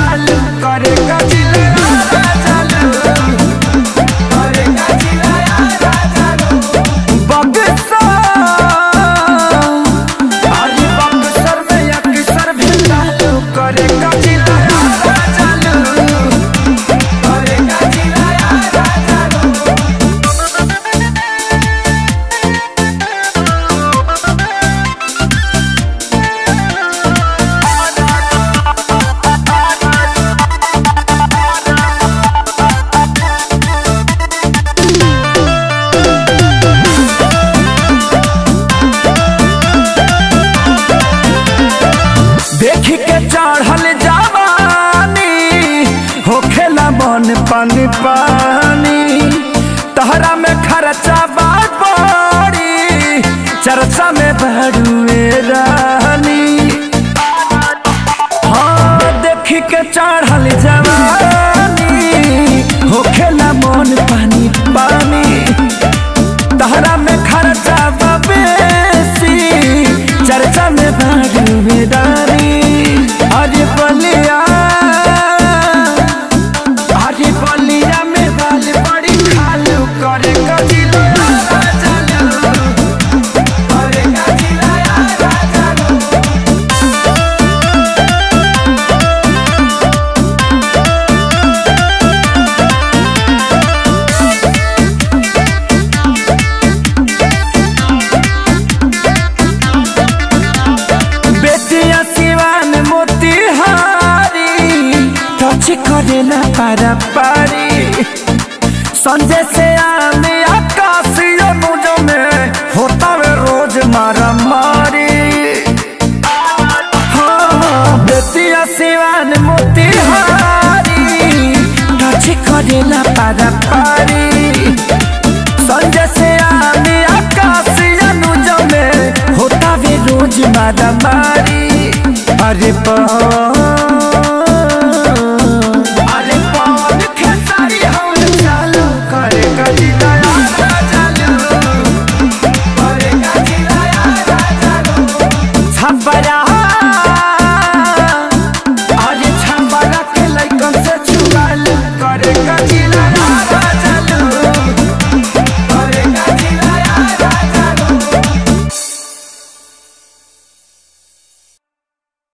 खालू करे गजिला चालू करे गजिला चालू बक्सर अरे बक्सर में अक्सर भी चालू करे गजिला चालू करे गजिला चालू देख के चढ़ल जवानी होखेला मन पानी पानी तहरा में खर्चा बात बड़ी चर्चा में बड़ुए रानी हाँ देख के चढ़ल जवानी होखेला मन पानी पानी तहरा में खर्चा बा बेसी चर्चा में भागीदारी अरे बलिया अरे बलिया में बाल बड़ी खालू करे गजिला चालू करे गजिला चालू बेटिया सिवान मोतिहारी टच करे ना पारा पारी संजय से आने आकाश अनुज में होता वे रोज मारा मारी हाँ, बेटिया सिवान मोतिहारी टच करे ना पारा पारी संजय से आने आकाश अनुज में होता वे रोज मारा मारी अरे बा